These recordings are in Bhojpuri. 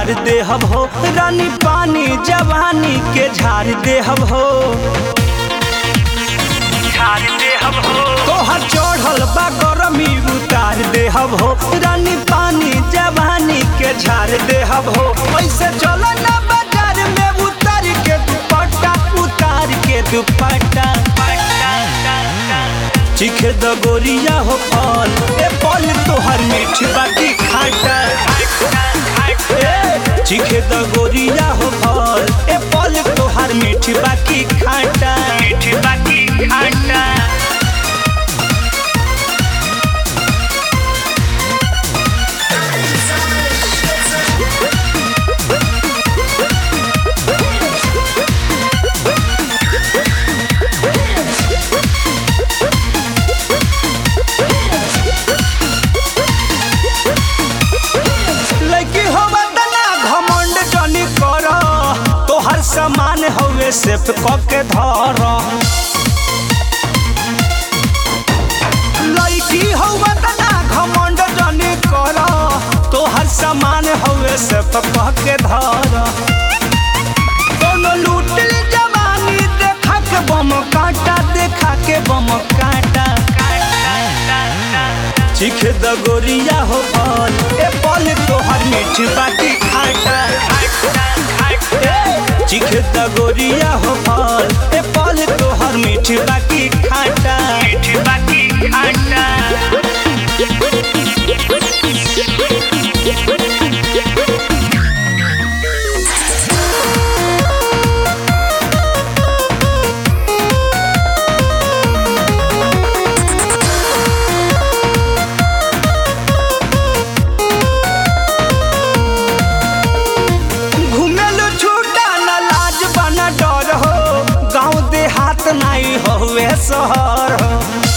उतार देहब हो रानी पानी जवानी के झाड़ देहब हो तोहर चढ़ल बा गरमी उतार देहब हो रानी पानी जवानी के झाड़ देहब हो ऐसे चलो ना बाजार में उतार के दुपट्टा उतार के दुपट्टा चिखे द गोरिया हो फल ए फल तोहर मीठ बाकी खाटा ए, चिखे द गोरिया हो फल ए फल तोहर मीठ बाकी खाटा मीठ बाकी खाटा लड़की हो बदना घमंड जनी कर तोहर सामान हवे सेफ क के धर लड़की हो बदना घमंड जनी कर तोहर सामान हवे सेफ क के धर कोनो लूट ली जवानी देखा के बम काटा देखा के बम काटा चिख द गोरिया हो फल ए फल तोहर मीठ बाटी खाटा ए, चिख द गोरिया हो फल ए फल तोहर मीठ बाटी खाटा मीठ बाटी खाटा घुमेलु छूटा न लाज बना डर हो गाँव देहात नहीं होवे शहर हो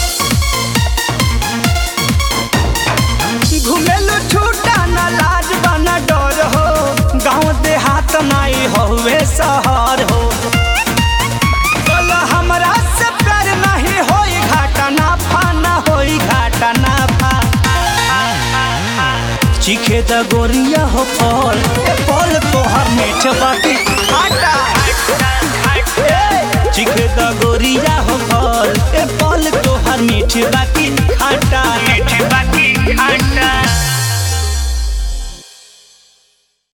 घुमेलु छूटा न लाज बना डर हो गाँव देहात नहीं होवे शहर हो बोलो हमरा से प्यार नहीं होई घाटा ना फा ना होई घाटा ना फा चिखे द गोरिया हो फल ए फल तोहर मीठ बाटी खाटा ए, चिखे द गोरिया हो फल ए फल तोहर मीठ बाटी